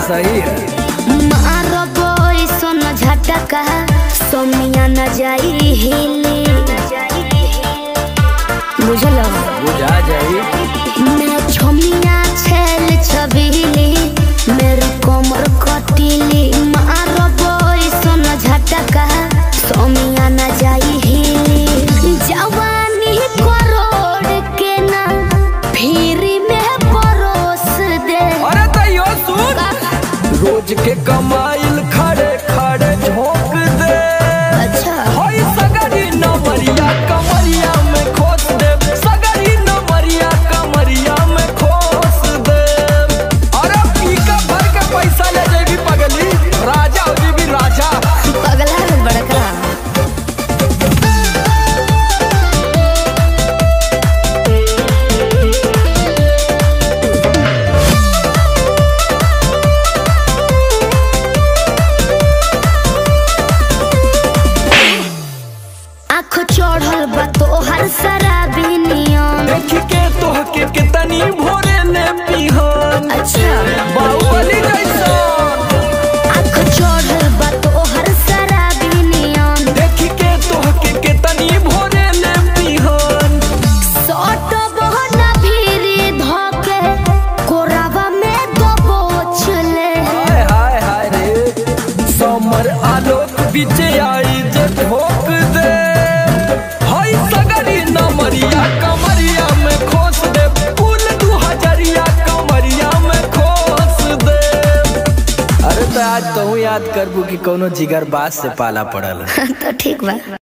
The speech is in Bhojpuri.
सही है मारो बोई सोन झटका सोमिया न जाई हिली बुझलो बुझा जाई मैं छोमिया छेल छबीली मेरी कोमर कटीली मारो बोई सोन झटका सोमिया न जाई हिली जवानी करोड़ के ना फिर में परोस दे अरे तैयो सुन रोज के कमाइल खड़े खड़े झोंक दे अच्छा होई सगरी नमरिया कमरिया में खोस दे सगरी नमरिया कमरिया में खोस दे अरे पीका भर के पैसा ले जेबी पगली राजा हो जेबी राजा पगला है बड़का आँख चढ़ल बा तोहर शराबी नियम देख के तोह के कितनी भोरे ने पिहन अच्छा बाहुबली जैसन आँख चढ़ल बा तोहर शराबी नियम देख के तोह के कितनी भोरे ने पिहन सट बहना भीरी धोके कोरावा में दबोच ले हाय हाय हाय रे समर आलोक बीचे आई जे ठोक दे हाय सगरी नमरिया कमरिया में खोस दे फूल दू हजरिया कमरिया में खोस दे अरे तो आज कहूँ याद करबू कि कोनो जिगर बास से पाला पड़ल तो ठीक बा